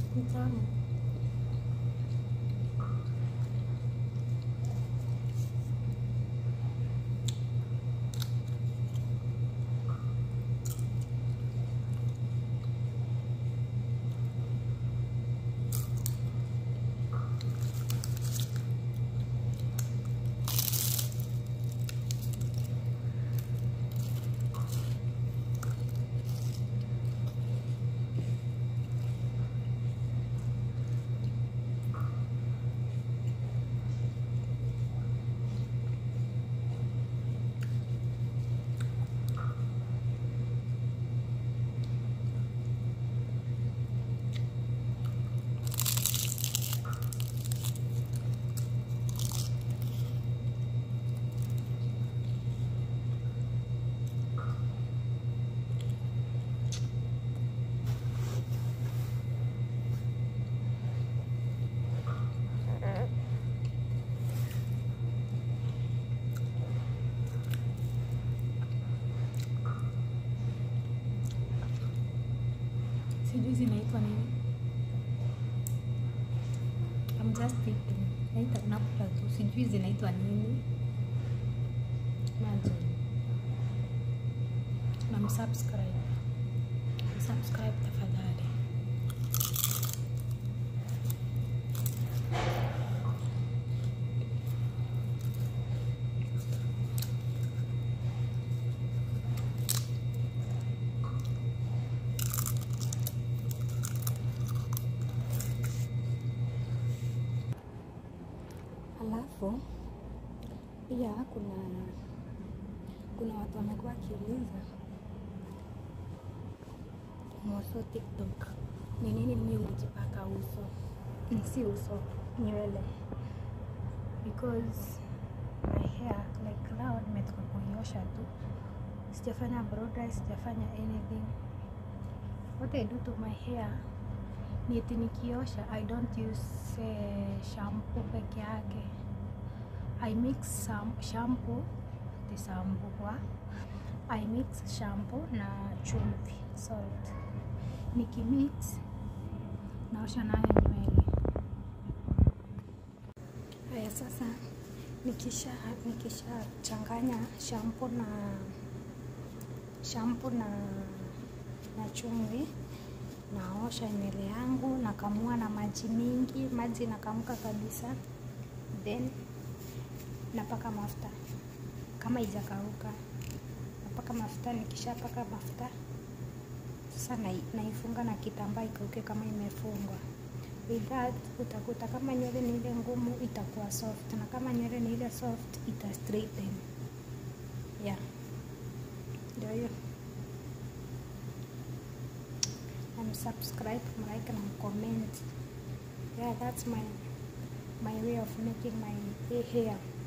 Ni tamu. Sijui zinaitwa nini. I'm just thinking. Naita nakula tu. Sijui zinaitwa nini. Imagine. Na msubscribe. Msubscribe tafadhali. Alafu pia kuna kuna watu wamekuwa wakiuliza moso TikTok, ni nini mimi hujipaka uso, Mm, si uso, nywele because my hair like now nimetoka kuiosha tu, sijafanya blow dry, sijafanya anything. What I do to my hair ni eti nikiosha I don't use eh, shampoo peke yake I mix some shampoo the shampoo wa I mix shampoo na chumvi salt nikimix naosha nayo nywele haya sasa nikisha nikisha changanya shampoo na shampoo na na chumvi naosha nywele yangu nakamua na maji mingi maji inakamka kabisa then napaka mafuta kama ijakauka napaka mafuta nikishapaka mafuta sasa nai- naifunga na kitambaa ikauke kama imefungwa with that utakuta kama nywele ni ile ngumu itakuwa soft na kama nywele ni ile soft ita straighten yeah ndio hiyo and subscribe like and comment yeah that's my my way of making my hair